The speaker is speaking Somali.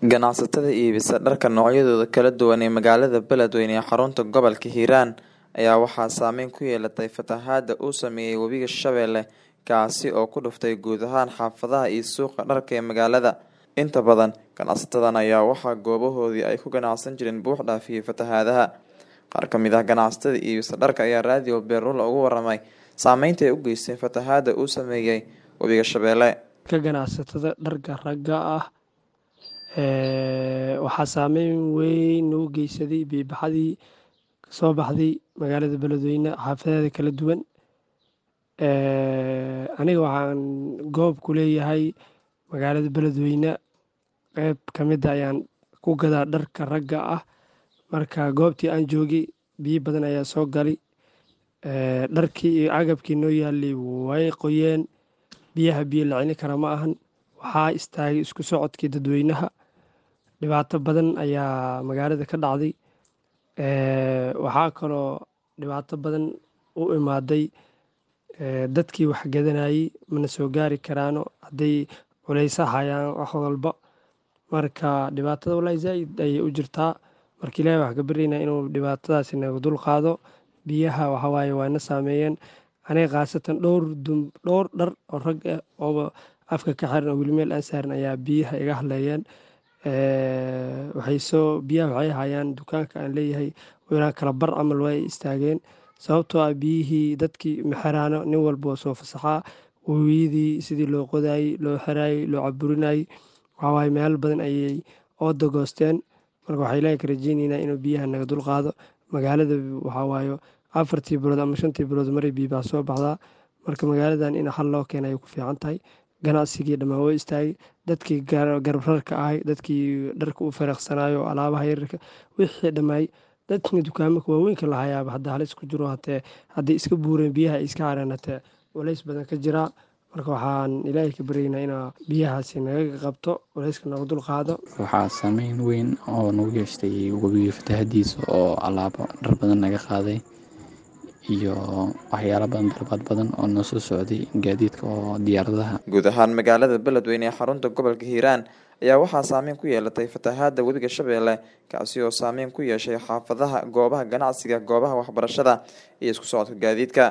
Ganacsatada iibisa dharka noocyadooda kala duwan ee magaalada Beledweyne ee xarunta gobolka Hiiraan ayaa waxaa saameyn ku yeelatay fatahaada uu saameeyay Webiga Shabeelle kaasi oo ku dhuftay guud ahaan xaafadaha iyo suuqa dharka ee magaalada. Inta badan ganacsatadan ayaa waxaa goobahoodii ay ku ganacsan jireen buux dhaafiyay fatahaadaha. Qaar ka mid ah ganacsatada iibisa dharka ayaa raadiyo Beerlula uga waramay saameynta ay u geysteen fatahaada uu saameeyay Webiga Shabeelle. ka ganacsatada dharka ragga ah ee waxaa saameyn weyn nagu geysaday biyo-baxadii kasoo baxday magaalada beledweyne xaafadeeda kala duwan ee aniga waxaan goob ku leeyahay magaalada beledweyne qeyb ka mid ah ayaan ku gadaa dharka ragga ah marka goobtii aan joogay biyo badan ayaa soo galay ee dharkii iyo agabkii noo yaalay way qoyeen biyaha biyo la celin kara ma ahan waxaa istaagay isku socodkii dadweynaha dhibaato badan ayaa magaalada ka dhacday ee waxaa kaloo dhibaato badan u imaaday ee dadkii wax gadanayay mana soo gaari karaano hadday culeysa hayaan wax walba marka dhibaatada wallaahi zaaid ayay u jirtaa marka ilaahay waxaan ka baryaynaa inuu dhibaatadaasi naga dul qaado biyaha waxa waaye waa na saameeyeen aniga khaasatan dhowr dum dhowr dhar oo rag ah oo afka ka xiran oo weli meel aan saaran ayaa biyaha iga hadleeyeen ee waxay soo biyaha waxay hayaan dukaanka aan leeyahay ilaa kala bar camal way istaageen sababtoo ah biyihii dadkii ma xiraano nin walba oo soo fasaxaa webiyadii sidii loo qodaayey loo xiraayey loo caburinayey waxaa waaye meelo badan ayay ooda goosteen marka waxaa ilaahay ka rajeyneynaa inuu biyaha naga dul qaado magaalada waxaa waaye afartii bilood ama shantii bilood maray biyo baa soo baxdaa marka magaaladan in xal loo keena ay ku fiican tahay ganacsigii dhammaan woo istaagay dadkii garabrarka ahay dadkii dharka u fariiqsanayo alaabaha yararka wixii dhammaay dadkii dukaamaka waaweynka lahayaaba hadda halis ku jiro hatee hadday iska buureen biyaha ay iska hareen hatee culays badan ka jiraa marka waxaan ilaahay ka baryaynaa inaa biyahaasi naga qabto culayska naga dul qaado waxaa saameyn weyn oo nagu yeeshtay webiga fatahadiisa oo alaabo dhar badan naga qaaday iyo waxyaalo badan dalbaad badan oo noo soo socday gaadiidka oo diyaaradaha guud ahaan magaalada beledweyne ee xarunta gobolka hiiraan ayaa waxaa saameyn ku yeelatay fatahaada webiga shabeelle kaasi oo saameyn ku yeeshay xaafadaha goobaha ganacsiga goobaha waxbarashada iyo isku socodka gaadiidka